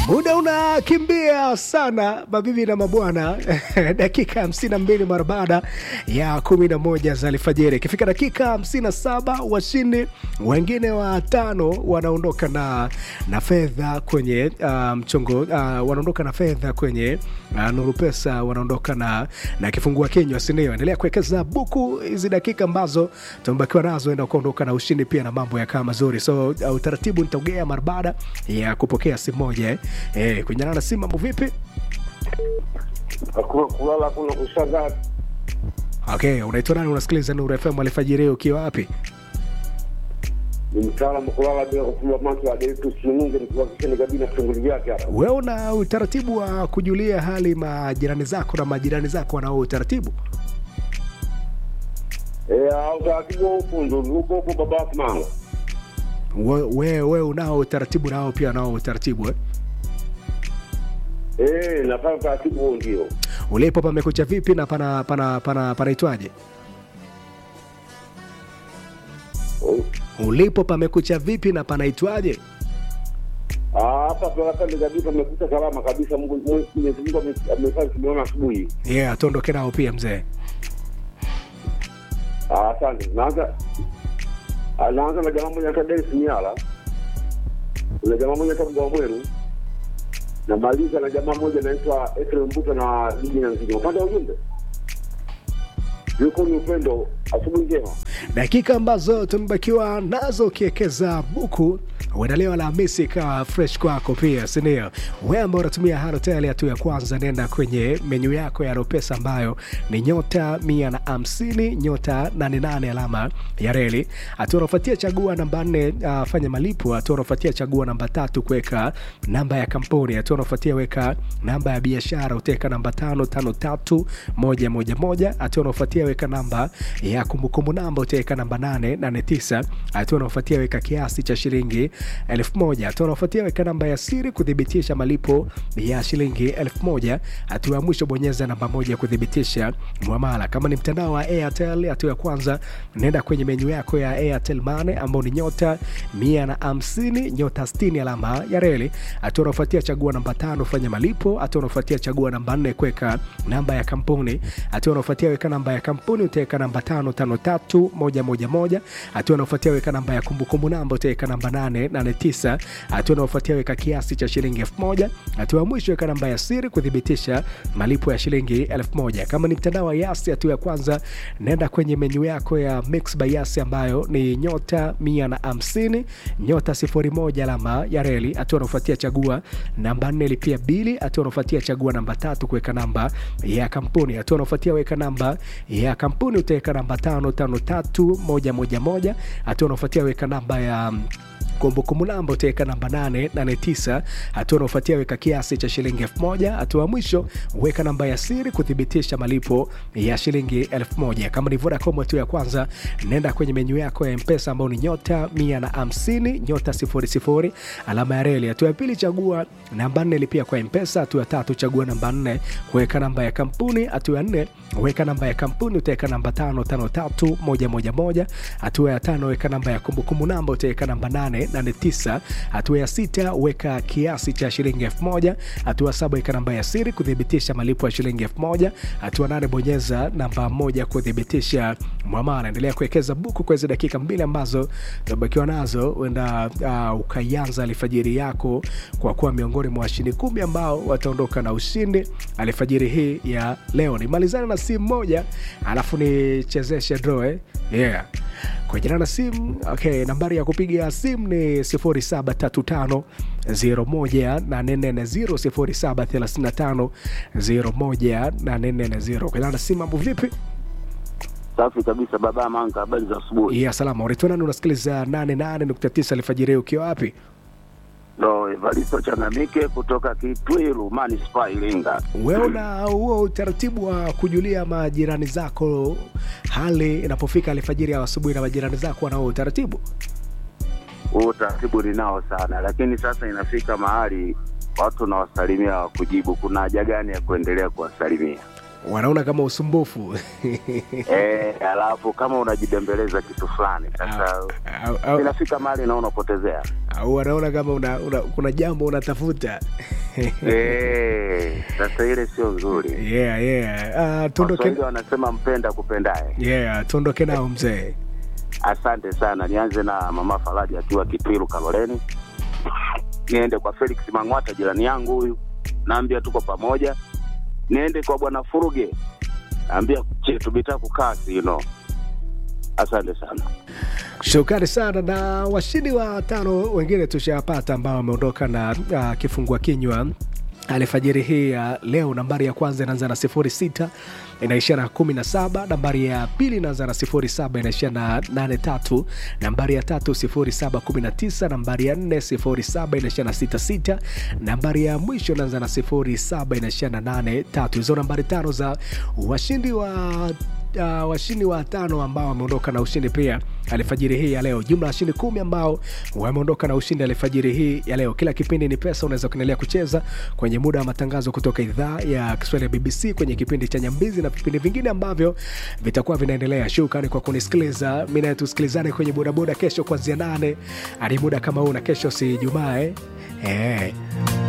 Muda unakimbia sana mabibi na mabwana, dakika hamsini na mbili mara baada ya kumi na moja za alfajiri. Ikifika dakika hamsini na saba washindi wengine watano wanaondoka na, na fedha kwenye uh, mchongo uh, wanaondoka na fedha kwenye uh, Nuru Pesa, wanaondoka na, na kifungua kinywa, sindio? Endelea kuwekeza buku hizi dakika ambazo tumebakiwa nazo, enda kuondoka na ushindi pia na mambo yakaa mazuri. So uh, utaratibu nitaugea mara baada ya kupokea simu moja eh. Eh, kunyana na simu mambo vipi? Hakuna kulala, kuna kushangaa. Okay, unaitwa nani? Unasikiliza Nuru FM alfajiri ukiwa wapi? Ni mtaalamu kulala bila kufumba macho, Adeltus Mungu nikuhakikisha kabisa shughuli vyake hapa. Wewe una utaratibu wa kujulia hali majirani zako na majirani zako wanao utaratibu? Eh, au taratibu huko ndo huko huko baba mama. Wewe we, we unao utaratibu nao pia nao utaratibu eh? Eh, nafanya taratibu huo ndio. Ulipo pamekucha vipi na pana pana pana panaitwaje? Oh. Ulipo pamekucha vipi na panaitwaje? Ah, hapa tunataka kabisa amekuta salama kabisa. Mungu Mungu- Mwenyezi Mungu ame- amefanya tumeona asubuhi. Yeah, tuondoke nao pia mzee. Ah, asante. Naanza ah, naanza na jamaa mmoja anaitwa Dennis Miala. Kuna jamaa mmoja anaitwa Mgawa Mweru. Namaliza na jamaa mmoja anaitwa Efraim Mbuta na Liji na Nzige. Upande wa ujumbe. Yuko ni upendo. Asubuhi njema. dakika ambazo tumebakiwa nazo ukiwekeza buku huenda leo Alhamisi ikawa fresh kwako pia, sindio? We ambao unatumia Halotel hatua ya kwanza, nenda kwenye menyu yako ya Ropesa ambayo ni nyota mia na hamsini nyota nane nane alama ya reli. Hatua unaofuatia chagua namba nne, uh, fanya malipo. Hatua unaofuatia chagua namba tatu, kuweka namba ya kampuni. Hatua unaofuatia weka namba ya biashara, utaweka namba tano tano tatu moja moja moja. Hatua unaofuatia weka namba ya kumbukumbu namba utaweka namba 889. Hatua unaofuatia weka kiasi cha shilingi elfu moja. Hatua unaofuatia weka namba ya siri kuthibitisha malipo ya shilingi elfu moja. Hatua ya mwisho bonyeza namba moja kuthibitisha mwamala. Kama ni mtandao wa Airtel, hatua ya kwanza nenda kwenye menyu yako ya Airtel Money ambao ni nyota 150 nyota 60 alama ya reli. Hatua unaofuatia chagua namba tano fanya malipo. Hatua unaofuatia chagua namba nne kuweka namba ya kampuni. Hatua unaofuatia weka namba ya kampuni utaweka namba tano tano tatu moja moja moja. Hatua unaofuatia weka namba ya kumbukumbu namba utaweka namba nane nane tisa. Hatua unaofuatia weka kiasi cha shilingi elfu moja. Hatua ya mwisho weka namba ya siri kuthibitisha malipo ya shilingi elfu moja. Kama ni mtandao wa Yasi, hatua ya kwanza nenda kwenye menyu yako ya Mix by Yasi ambayo ni nyota mia na hamsini nyota sifuri moja alama ya reli. Hatua unaofuatia chagua namba nne lipia bili. Hatua unaofuatia chagua namba tatu kuweka namba ya kampuni. Hatua unaofuatia weka namba ya kampuni utaweka namba tano tano tatu moja moja moja. Hatua unaofuatia weka namba ya kumbukumbu namba utaweka namba 889. Hatua unaofuatia weka kiasi cha shilingi elfu moja. Hatua ya mwisho weka namba ya siri kuthibitisha malipo ya shilingi elfu moja. Kama ni Vodacom, hatua ya kwanza nenda kwenye menyu yako ya Mpesa ambao ni nyota 150 nyota 00 alama ya reli. Hatua ya pili chagua namba 4 lipia kwa Mpesa. Hatua ya tatu chagua namba 4 kuweka namba ya kampuni. Hatua ya 4 weka namba ya kampuni utaweka namba 553111. Hatua ya tano weka namba ya kumbukumbu namba utaweka namba 889. Hatua ya sita weka kiasi cha shilingi elfu moja. Hatua ya saba weka namba ya siri kuthibitisha malipo ya shilingi elfu moja. Hatua nane bonyeza namba moja kuthibitisha mwamala. Endelea kuwekeza buku kwa hizo dakika mbili ambazo tumebakiwa nazo, huenda uh, ukaianza alfajiri yako kwa kuwa miongoni mwa washindi kumi ambao wataondoka na ushindi alfajiri hii ya leo. Nimalizane na simu moja alafu nichezeshe draw eh? yeah kwa jina na simu okay, nambari ya kupiga simu ni 0735 01840 0735 kwa jina na simu mambo vipi? Safi kabisa baba Manga, habari za asubuhi. ya salama unaitwa nani? Unasikiliza 88.9 alfajiri ukiwa wapi? Ndo Evaristo Changamike kutoka Kitwiru manispaa Iringa. Wewe una huo utaratibu wa kujulia majirani zako hali inapofika alfajiri ya asubuhi, na majirani zako wanao utaratibu? Huu utaratibu ninao sana, lakini sasa inafika mahali watu nawasalimia wakujibu. Kuna haja gani ya kuendelea kuwasalimia? Wanaona kama usumbufu Eh, alafu kama unajibembeleza kitu fulani sasa au, au, inafika mahali naona unapotezea. au wanaona kama una, una, kuna jambo unatafuta Eh, sasa ile sio nzuri. yeah, yeah. Uh, tuondoke Waswahili wanasema mpenda kupendaye. yeah, tuondoke nao mzee Asante sana. Nianze na mama Faraji akiwa Kitwiru Kaloleni, niende kwa Felix Mang'wata jirani yangu huyu, naambia tuko pamoja. Niende kwa bwana Furuge, naambia chetu bitaku kasi you know. Asante sana. Shukrani sana na washindi wa tano wengine tushapata ambao wameondoka na uh, kifungua kinywa alfajiri hii ya leo. Nambari ya kwanza inaanza na sifuri sita inaishia na kumi na saba. Nambari ya pili inaanza na sifuri saba inaishia na nane tatu. Nambari ya tatu sifuri saba kumi na tisa. Nambari ya nne sifuri saba inaishia na sita sita. Nambari ya mwisho inaanza na sifuri saba inaishia na nane tatu. Hizo nambari tano za washindi wa uh, washindi wa tano ambao wameondoka na ushindi pia alfajiri hii ya leo. Jumla ya washindi kumi ambao wameondoka na ushindi alfajiri hii ya leo. Kila kipindi ni pesa, unaweza kuendelea kucheza kwenye muda wa matangazo kutoka idhaa ya Kiswahili ya BBC kwenye kipindi cha Nyambizi na vipindi vingine ambavyo vitakuwa vinaendelea. Shukrani kwa kunisikiliza. Mimi naye tusikilizane kwenye bodaboda kesho kuanzia nane hadi muda kama huu, na kesho si Jumaa eh? Eh.